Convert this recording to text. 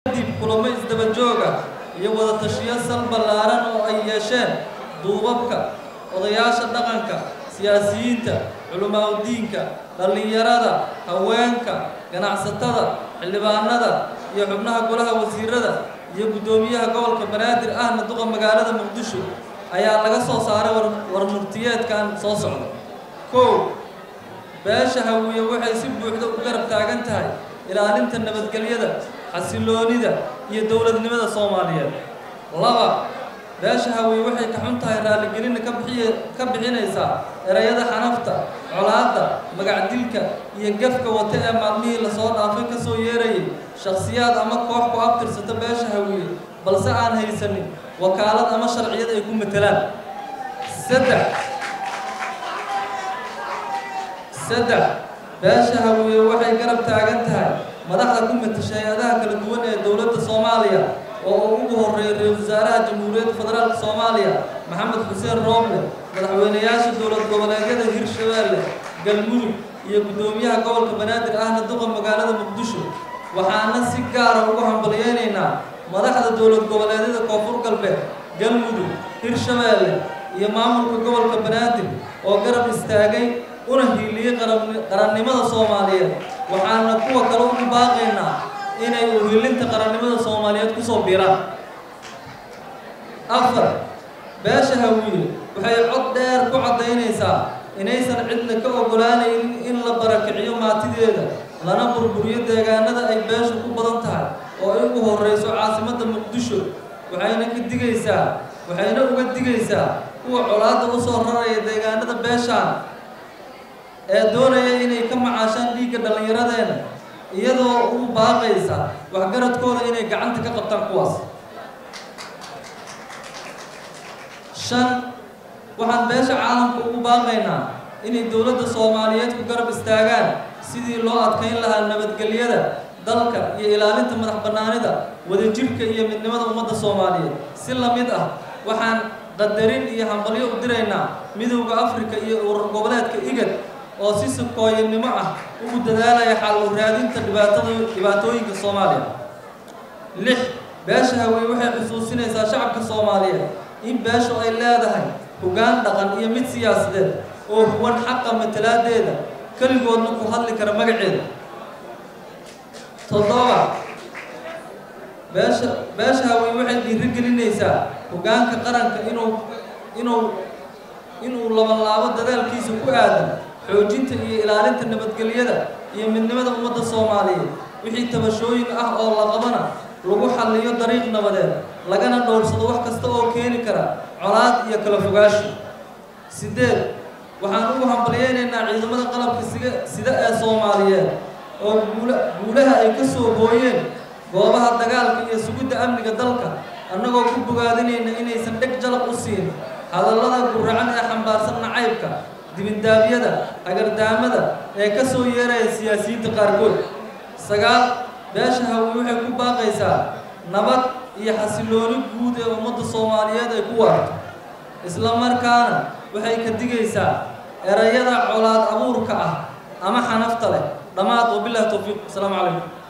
kadib kulamo isdaba jooga iyo wada tashiyo sal ballaaran oo ay yeesheen duubabka odayaasha dhaqanka siyaasiyiinta culimaadudiinka dhallinyarada haweenka ganacsatada xildhibaanada iyo xubnaha golaha wasiirada iyo guddoomiyaha gobolka banaadir ahna duqa magaalada muqdisho ayaa laga soo saaray war murtiyeedkan soo socda kow beesha hawiye waxay si buuxda u garab taagan tahay ilaalinta nabadgelyada xasiloonida iyo dowladnimada soomaaliyeed laba beesha hawiye waxay ka xun tahay raaligelinna ka bixiy ka bixinaysaa erayada xanafta colaadda magacdilka iyo gafka wata ee maalmihii lasoo dhaafay ka soo yeerayay shakhsiyaad ama koox ku abtirsata beesha hawiye balse aan haysanin wakaalad ama sharciyad ay ku matelaan saddex saddex beesha hawiye waxay garab taagan tahay madaxda ku matasha hay-adaha kala duwan ee dowladda soomaaliya oo uu ugu horreeyay ra-isul wasaaraha jamhuuriyadda federaalka soomaaliya maxamed xuseen rooble madaxweynayaasha dowlad goboleedyada hirshabeelle galmudug iyo guddoomiyaha gobolka banaadir ahna duqa magaalada muqdisho waxaana si gaara ugu hambalyeynaynaa madaxda dowlad goboleedyada koonfur galbeed galmudug hirshabeelle iyo maamulka gobolka banaadir oo garab istaagay una hiiliyey qarannimada soomaaliyeed waxaana kuwa kale ugu baaqaynaa inay uhilinta qarannimada soomaaliyeed kusoo biiraan afar beesha hawiye waxay cod dheer ku caddaynaysaa inaysan cidna ka ogolaanaynin in la barakiciyo maatideeda lana burburiyo deegaanada ay beeshu ku badan tahay oo ay ugu horreyso caasimadda muqdisho waxayna ka digaysaa waxayna uga digaysaa kuwa colaadda u soo raraya deegaanada beeshaan ee doonaya inay ka macaashaan dhiigga dhallinyaradeena iyadoo ugu baaqaysa waxgaradkooda inay gacanta ka qabtaan kuwaas shan waxaan beesha caalamka ugu baaqaynaa inay dowladda soomaaliyeed ku garab istaagaan sidii loo adkayn lahaa nabadgelyada dalka iyo ilaalinta madax bannaanida wadajirka iyo midnimada ummadda soomaaliyeed si la mid ah waxaan qadarin iyo hambalyo u diraynaa midowda afrika iyo urur goboleedka igad oo si sukooyanimo ah ugu dadaalaya xal u raadinta dhibaatada dhibaatooyinka soomaaliya lix beesha hawiye waxay xusuusinaysaa shacabka soomaaliyeed in beeshu ay leedahay hoggaan dhaqan iyo mid siyaasadeed oo huwan xaqa matalaadeeda keligoodna ku hadli kara magaceeda toddoba beesha beesha hawiye waxay dhiirigelinaysaa hoggaanka qaranka inuu inuu inuu labanlaabo dadaalkiisa ku aadan xoojinta iyo ilaalinta nabadgelyada iyo midnimada ummadda soomaaliyeed wixii tabashooyin ah oo la qabana lagu xalliyo dariiq nabadeed lagana dhowrsado wax kasta oo keeni kara colaad iyo kala fogaashi sideed waxaan ugu hambalyeynaynaa ciidamada qalabka siga sida ee soomaaliyeed oo guula guulaha ay ka soo hooyeen goobaha dagaalka iyo sugidda amniga dalka annagoo ku bogaadinayna inaysan dheg jalab u siin hadallada guracan ee xambaarsan nacaybka dibindaabyada hagardaamada ee ka soo yeeraya siyaasiyiinta qaarkood sagaal beesha hawiye waxay ku baaqaysaa nabad iyo xasilooni guud ee ummadda soomaaliyeed ay ku waarto isla markaana waxay ka digaysaa erayada colaad abuurka ah ama xanafta leh dhammaad wabilahi towfiiq asalaamu calaykum